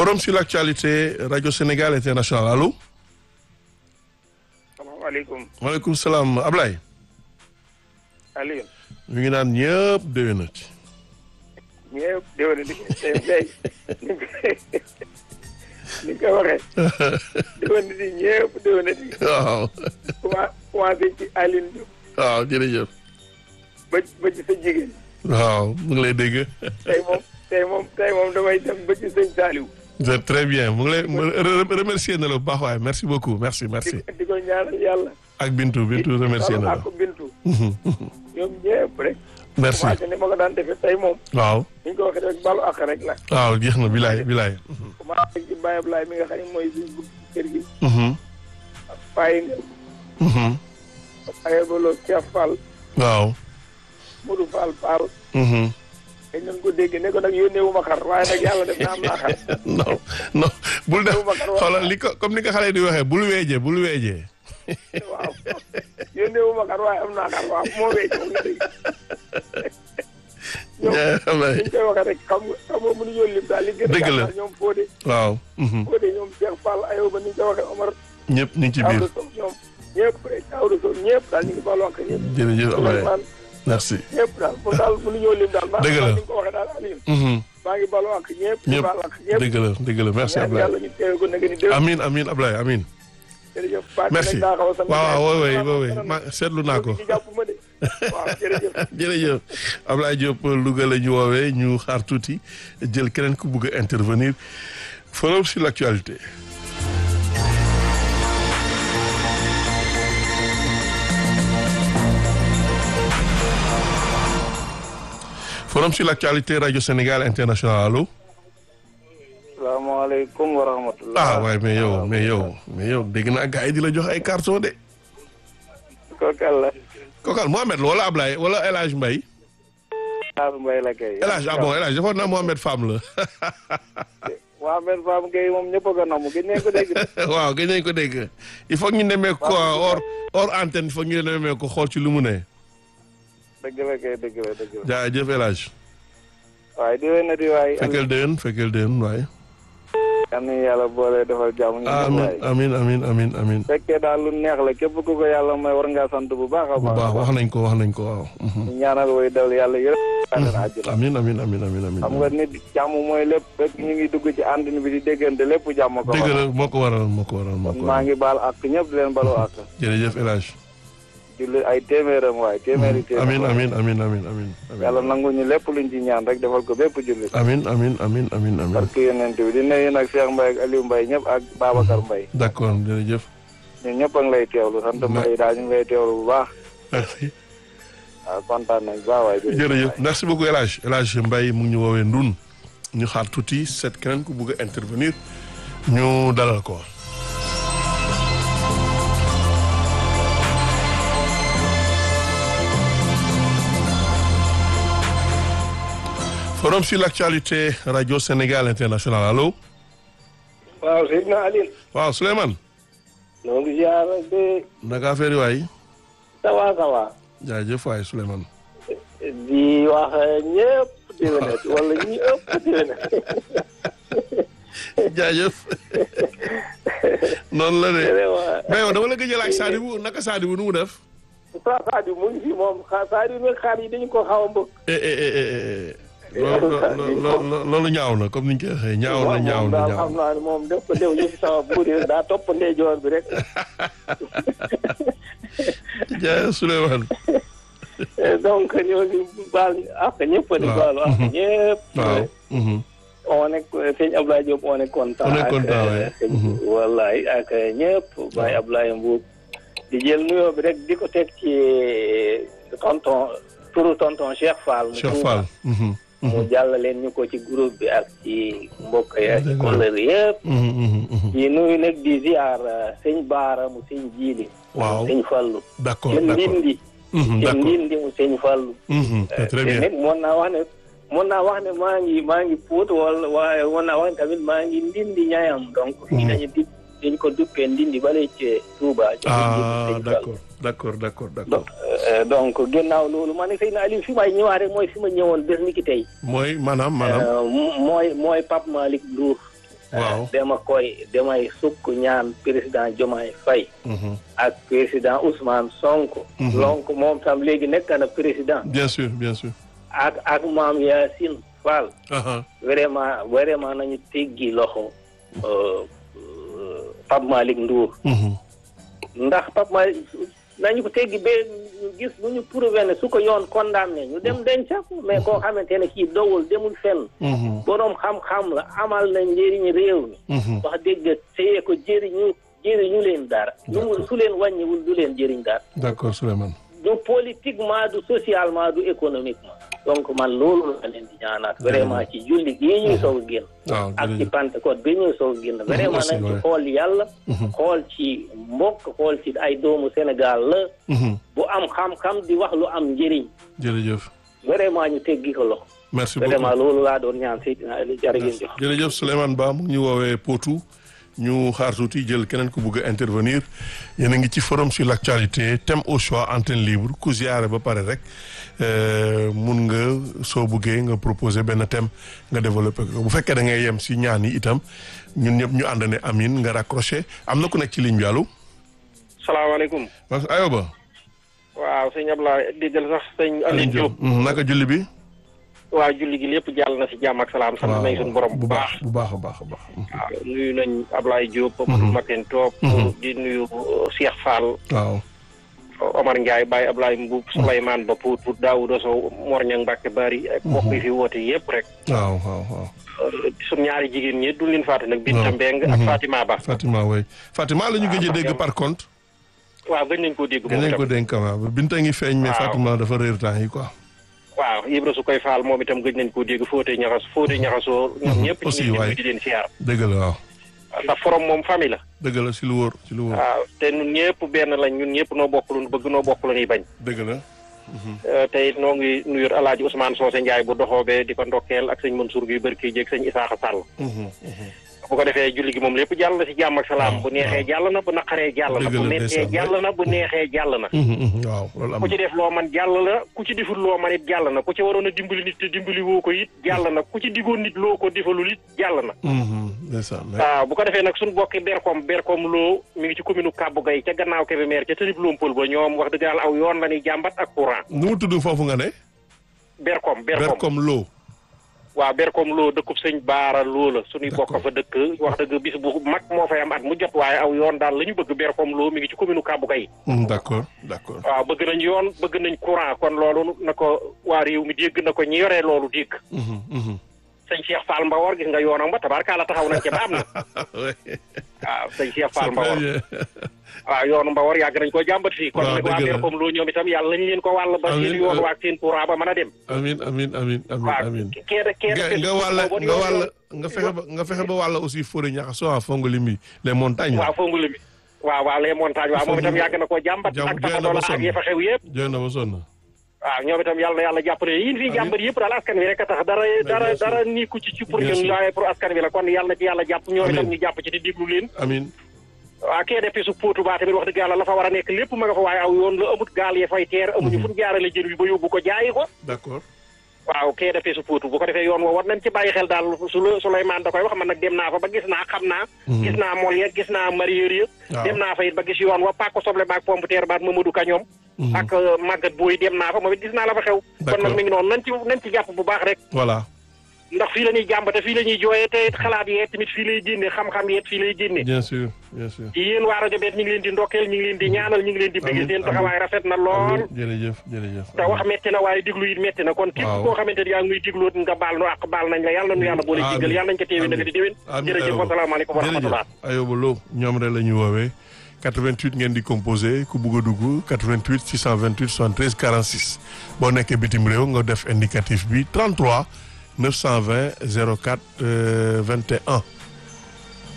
forum sur l'actualité rajo Sénégal international allo. salaamaaleykum. maaleykum salaam Ablaye. Aliou. ñu ngi naan ñëpp déwénati. ñëpp déwénati tey tey ni nga ko waxee. déwénati ñëpp déwénati. waaw. commencé ci Aline Diop. waaw jërëjëf. ba ba ci sa jigéen. waaw mu ngi lay dégg. tey moom tey moom tey moom damay dem ba ci sëñ Saliou. c'est très bien mu ngi lay remercier na la bu baax waaye merci beaucoup merci merci. di di ko ñaanal yàlla. ak Bintu Bintu remercier na la. ak Bintu. ñoom ñëpp rek. merci commencé ni ma ko daan defee tey moom. waaw. ni ñu ko waxee rek balu ak rek la. waaw jeex na bilaay bilaay. commencé ci Baye Ablaye mi nga xam ne mooy suñu bugg kër gi. Mhm, ak Faye nga mhm. ak Ayebolo Cheikh Fall. waaw. Modou Fall Fall. Mhm. dañ leen ko dégg ne ko nag yónnee wu ma xar waaye nag yàlla def na am naa xar. non non bul def Boubacar wax xoolal li ko comme ni ko xale di waxee bul weejee bul weejee. waaw yónnee wu ma xar waaye am naa xar waaw moo wéy moom nga dégg. ñoom Ablaye ni ñu koy waxee rek xam nga xam nga mënuñoo lim daal li gën a Dëgg la. gàttal ñoom Fodé. waaw. mhm. Fodé ñoom Cheikh Fall Ayoba ni ñu koy waxee Omar. ñëpp ñu ngi ci biir Daouda Sow ñoom ñëpp rek Daouda Sow ñëpp daal ñu ngi baal wax ñëpp. jërëjëf Ablaye Souleymane merci. ñëpp daal moom daal mënuñoo lim daal. Dëgg la maa ngi ko waxee daal Aliou. Mhm. maa ngi baal wax ñëpp. di ñëpp baal wax ñëpp. dëgg la dëgg la merci ñaan Ablaye. yàlla ñu teewe ko nag ni déwén. amin amin Ablaye amin jërëjëf Fatou merci nag daa xaw a sant waaw waaw yàlla. woy woy woy ma seetlu naa ko ci jàpp ma de waaw jërëjëf. jërëjëf Ablaye Diop Louga la ñu woowee ñu xaar tuuti jël keneen ku bugg a intervenir forum sur l'actualité forum sur l'actualité rajo Sénégal international allo salaamaaleykum wa rahmatulah. ah waaye mais yow mais yow mais yow dégg naa gars yi di la jox ay carton de kooku àll. kokal Mohamed la wala Ablaye wala El Hadj Mbaye Aar Mbaye la kay. El Hadj ah bon El Hadj defoon naa Mohamed Fam la waa men Fam Gueye moom ñëpp a ko namm gis ngeen ko dégg. waaw gën nañ ko dégg il faut ñu nemee ko hors hors antenne il faut ñu nemee ko xool ci lu mu ne dëgg la kay dëgg la dëgg la. jaajëf El Hadj waaye di wéy na di waay. fekkeel déwén fekkeel déwén waaye yal nañu yàlla boole defal jàmm. ñu amin waay. amin amin amin amin fekkee daal lu neex la képp ku ko yàlla may war ngaa sant bu baax a bu baax. baax wax nañ ko wax nañ ko waaw mhm. ñu ñaanal way daw yàlla yërëm. àddina àjjana. amin amin amin amin amin xam nga nit jàmm mooy lépp fekk ñu ngi dugg ci àndin bi di déggante lépp jàmm ko. dëgg la moo ko waral moo ko waral moo ko maa waral ngi baal ak ñëpp di leen balu ak. jërëjëf El Hadj julli ay téeméeram waay téeméeri téeméer. amin amin amin amin amin yàlla nangu ñu lépp luñ ci ñaan rek defal ko bépp jullit. amin amin amin amin amin parce que yonent bi di nuyu nag Cheikh Mbaye ak Aliou Mbaye ñëpp ak Babacar Mbaye d'accord jërëjëf ñun ñëpp a ngi lay teewlu sant Mbaye daal ñu ngi lay teewlu bu baax merci waaw kontaan nañ bu baax waay jërëjëf merci beaucoup El Hadj El Hadj Mbaye mu ngi ñu woowee Ndun ñu xaar tuuti seet keneen ku bugg a intervenir ñu dalal ko. forum sur l'actualité radio Sénégal international allo waaw Seydina Aliou waaw Souleymane noo ngi ziar de naka affaire yi waay sawa sawa jaajëf waay Souleymane di wax ñëpp déwénet wala ñi ëpp déwénet jaajëf noonu la de mais yow dama la gëj a laaj Sadibou naka Sadibou nu mu def. sa Sadio mu ngi fi moom xa Sadio nag xaar yi dañu ko xaw a mbëgg eh eh eh eh eh loolu loolu loolu ñaaw na comme ni ñu koy waxee ñaaw na ñaaw na daal ñaaw xam naa ne moom def ko dew ñu fi sama buur yi daa topp ndeyjoor bi rek jaajëf Souleymane donc ñoo ngi baal ak ñëpp di waaw. baal ak ñëpp waaw. mhm. on est sëñ Abdoulaye Diop on est content On est ak, content, euh, ouais. sëñ- Mhm. wallaay ak ñëpp Baye Abdoulaye Mbuub di jël nuyoo bi rek di ko teg ci tonton turu tonton Cheikh Fall mu Cheikh Touba. Fall. mhm, mu mhm, jàllaleen ñu ko ci groupe bi ak ci mbokk yi ak ci Dëgg la. collègue yëpp mhm, mhm, mhm. di nuyu nag di ziar euh, sëñ Baara mu sëñ Jiili Waaw. sëñ Fallu d'accord te d'accord Ndindi mhm, te d'accord Ndindi mu sëñ Fallu mhm, c'est très te bien nag mën naa wax ne mën naa wax ne maa ngi maa ngi puut wala waaye mën naa wax ne tamit maa ngi ndindi ñaayam donc fii dañu di dañ ko duppee ndindi bale ci Touba ci ah Ndindi Sëñ Fall. d'accord d'accord d'accord d'accord donc euh, donc ginnaaw loolu ma ne Seydina Aliou fi may ñëwaat rek mooy fi ma ñëwoon bés ni ki tey mooy maanaam maanaam Euh, mo- mooy mooy Pape Malick Ndour waaw dama koy damay sukk ñaan président Diomaye Faye Mhm. ak président Ousmane Sonko Mhm. donc moom tam léegi nekk na président bien sûr bien sûr ak ak maam Yacine Fall aha vraiment vraiment nañu teggi loxo euh, euh, Pape Malick Ndour Mhm. ndax Pape Malick nañu ko teggi ba gis bu ñu prouvé ne su ko yoon condamné ñu dem denca ko mais koo xamante ne kii dowul demul fenn Mhm. boroom xam-xam la amal na njëriñ réew mi Mhm. wax dëgg téye ko jëriñu jëriñu leen dara lu mu su leen wàññiwul du leen jëriñ dara d'accord Souleymane du politiquement du socialement du économiquement donc man loolu la leen di ñaanaat vraiment ci julli gii ñuy soog a génn waaw ak ci jërëjëf Pentecôte bi ñuy soog a génn vraiment aussi, nañ ci ouais. xool yàlla Mhm. xool ci mbokk xool ci ay doomu Sénégal la Mhm. bu am xam-xam di wax lu am njëriñ jërëjëf vraiment ñu teggi ko loxo merci beaucoup vraiment loolu laa doon ñaan Seydina Ali jërë ngeen jëf jërëjëf Souleymane Ba mu ngi ñu woowee Potou ñu xaar tuuti jël keneen ku bugg a intervenir yéen a ngi ci forum sur l'actualité thème au choix antenne libre ku ziare ba pare rek euh, mun nga soo buggee nga proposer benn thème nga développer ko bu fekkee da ngay yem si ñaan yi itam ñun ñëpp ñu ànd ne amin nga raccroché am na ku nekk ci ligne bi allo. salaamaaleykum parce que ayoba. waaw sëñ Ablaye déggal sax sëñ Aliou Diop Mhm, naka julli bi. waaw julli gi lépp jàll na si jàmm ak salaam sant nañ suñu borom bu bu baax baax bu baax a baax a baax. waaw nuyu nañ Ablaye Diop Mamadou Maten Top di nuyu uh, Cheikh Fall waaw. Omar Ndiaye Baye Ablaye Mbuub Souleymane Ba Pout Pout Daouda Sow Mor Niang Mbacke Bari ak mbokk yi fi woote yëpp rek waaw waaw waaw. Uh, suñu ñaari jigéen ñi duñ leen fàtte nag Binta waaw. Mbeng ak Mhm. Fatima Ba Fatima way Fatima la ñu gëj a dégg par contre. waaw gën nañ koo dégg gën moom nañ ko itam dénk waaw Binta ngi feeñ mais Waaw. Fatima dafa réer temps yi quoi. waaw Ibra su koy faal moom itam gëj nañ koo dégg Fóote ñaxas Fóote ñaxasoo ñoom ñëpp Aussi, ñu ngi waay. leen di leen siyaar dëgg la waaw. ndax forom moom famille la dëgg la si lu wóor si lu wóor. waaw te ñun ñëpp benn lañ ñun ñëpp noo bokk lu ñu bëgg noo bokk lu ñuy bañ dëgg la. Euh, te it noo ngi nuyu alaaji Ousmane Socé Ndiaye bu doxoobee di ko ndokkeel ak sëñ Mansour Guèye Barke jéeg sëñ Isaaxa Sall Mhm, mhm. bu ko defee julli gi moom lépp jàll na si jàmm ak salaam bu neexee jàll na bu naqaree jàll na Dëgg bu la, mettee ndeysaan. jàll na bu neexee jàll na Mhm, mhm, waaw loolu am ku na. ci def loo man jàll na ku ci deful loo man it jàll na ku ci waroon a dimbali nit te dimbali woo ko it jàll na ku ci digoon nit loo ko defalul it jàll na Mhm, ndeysaan mais- waaw bu ko defee nag suñu bokki berkom berkom loo mi ngi ci commune Kàbbu Gay ca gannaaw Kébémer ca tërib Lompol ba ñoom wax dëgg yàlla aw yoon la ñuy jàmbat ak courant nu mu tudd foofu nga ne. berkom berkom Berkom Lo. waaw berkom loo dëkkub sëñ baara loo la suñuy bokk fa dëkk wax dëgg bis bu mag moo fay am at mu jot waaye aw yoon daal la ñu bëgg berkom loo mi ngi ci commune Kàbbu Gay Mhm, d'accord d'accord. waaw bëgg nañ yoon bëgg nañ courant kon loolu na ko waa réew mi dégg na ko ñi yoree loolu dégg Mhm, mhm. sëñ Cheikh Fall Mbawar gis nga yoonam ba tabarkaala taxaw nañ ca ba am na Ouais. waaw sëñ Cheikh C'est Fall très Mbawar bien. waaw yoonu Mbawar yàgg nañ koo jàmbat fii kon Waaw, nag waa dëgg la. berkom loo ñoom itam yàlla nañ leen ko wàll ba Amiin, seen yoon amiin. waa seen courant ba mën a dem amin amin amin amin waaw amin. kee da kee nga da nga wàll nga wàll nga fexe ba nga fexe ba wàll aussi Fodé Niakhasso ah Fongolimbi les montagnes. waaw fongu li mi waaw waaw les montagnes waaw moom itam yàgg na koo jàmbat Jàmm- ak jooy sama na ba doole ak sonn. yi fa xew yëpp jooy na ba sonn. waaw ñoom itam yàlla na yàlla jàppale yéen fii jàmbat yëpp daal askan wi rek a tax dara dara bien sûr. dara nii ku ci ci pour Bien ñun sûr. waaye pour askan wi la kon yàlla na ci yàlla jàpp ñoom itam Amiin. ñu jàpp ci di déglu leen amin waaw kee defi su póotu baa tamit wax dëgg yàlla la fa war a nekk lépp ma nga fa waaye aw yoon la amut gaal ya fay teer amuñu fu ñu jaarale jën wi ba yóbbu ko jaayi ko d'accord. waaw kee defee su póotu bu ko defee yoon woo war nañ ci bàyyi xel daal su la Souleymane da koy wax man nag dem naa fa ba gis naa xam naa gis naa mol ya gis naa mareyeur ya Waaw. dem naa fa it ba gis yoon wa pàkko soble baak pompe terre baak Mamadou Ka ñoom ak màggat booy dem naa fa moom it gis naa la fa xew kon D'accord. nag mi ngi noonu nañ ci nañ ci jàpp bu baax rek voilà. ndax fii la ñuy jàmbate fii la ñuy jooyee te it xalaat yeet tamit fii lay génne xam-xam yeet fii lay génne bien sûr bien sûr. yéen waa rajo beet ñu ngi leen di ndokkeel ñu ngi leen di ñaanal ñu ngi leen di bëgg Amiin, seen amiin. taxawaay rafet na lool amiin jërëjëf jërëjëf. te wax metti na waaye diglu it metti na kon képp Waaw. koo xamante ni yaa ngi muy digloot nga baal nu ak baal nañ la yàlla nu yàlla boole Amiin. jéggal yàlla nañ ko téewee nag di déwén Amiin, jërëjëf Ayoba. wasalaamaaleykum wa rahmatullah jërëjëf Ayoba Lo ñoom rek la ñu woowee 88 ngeen di composé ku bugg a dugg 88 628 73 46 boo nekkee bitim réew nga def indicatif bi 33 920 04 euh, 21